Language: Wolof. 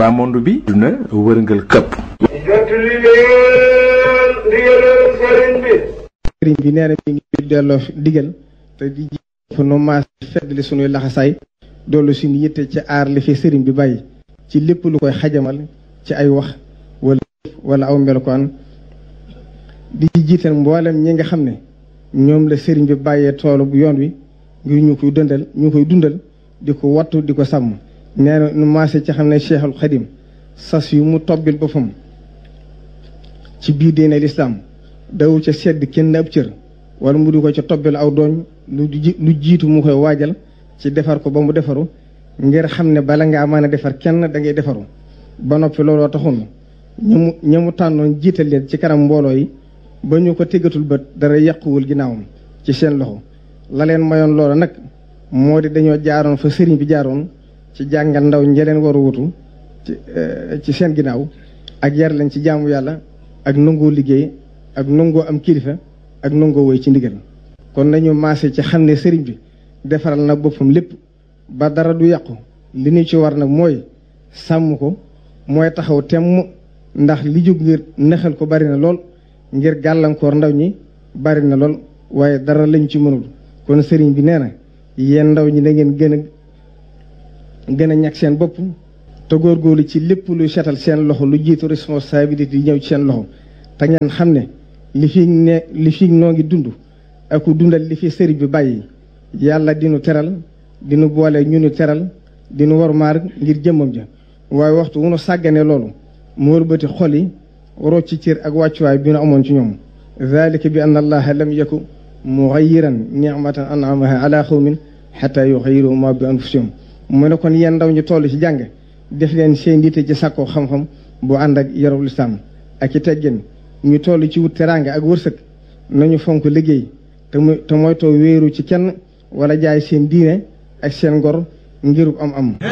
baa monde bi duna wërngal këpp jottali leen ndigalal sëriñ bi sëriñ bi nee na mi ngi delloo digal te di ji nu maas feddali sunuy laxasaay doolu suñu yitte ci aar li fi sëriñ bi bàyyi ci lépp lu koy xajamal ci ay wax wala wala aw melokaan di ci jiital mboolem ñi nga xam ne ñoom la sëriñ bi bàyyee toolu bu yoon wi ngir ñu koy dundal ñu koy dundal di ko wattu di ko sàmm nee na nu maase ci xam ne Cheikhul Xadim sas yu mu tobbil boppam ci biir diine lislaam dawul ca sedd kenn ab cër wala mu di ko ca tobbil aw dooñ lu lu jiitu mu koy waajal ci defar ko ba mu defaru ngir xam ne bala ngaa mën a defar kenn da ngay defaru ba noppi looloo taxoon ñu mu ña mu tànnoon jiital leen ci kanam mbooloo yi ba ñu ko téggatul bët dara yàquwul ginnaawam ci seen loxo la leen mayoon loolu nag moo di dañoo jaaroon fa sëriñ bi jaaroon ci jàngal ndaw ñi leen war a wutu ci ci seen ginnaaw ak yar leen ci jaamu yàlla ak nangoo liggéey ak nangoo am kilifa ak nangoo woy ci ndigal kon nañu maase ci xam ne sëriñ bi defaral na boppam lépp ba dara du yàqu li ñu ci war nag mooy sàmm ko mooy taxaw temm ndax li jóg ngir nexal ko bari na lool ngir gàllankoor ndaw ñi bari na lool waaye dara lañ ci mënul kon sëriñ bi nee na yéen ndaw ñi da ngeen gën a gën a ñàkk seen bopp te góorgóorlu ci lépp luy setal seen loxo lu jiitu responsabilité yi ñëw ci seen loxo te ngeen xam ne li fi ne li fi noo ngi dund ak dundal li fi sëriñ bi bàyyi yàlla dinu teral dinu boole ñu nu teral dinu war maar ngir jëmmam ja waaye waxtu wu nu sàggane loolu mu wëlbati xol yi waroo ci cër ak wàccuwaay bi nu amoon ci ñoom dalika bi anna allaha lam yaku mugayiran nicmatan anamaha ala xawmin xata yuxayiru ma bi anfusihum mu ne kon yéen ndaw ñu toll ci jàng def leen seen diite ci sàkkoo xam-xam bu ànd ak yarul lislaam ak ci teggin ñu toll ci wut teraanga ak wërsëg nañu fonk liggéey te mu te moytoo wéeru ci kenn wala jaay seen diine ak seen ngor ngirub am am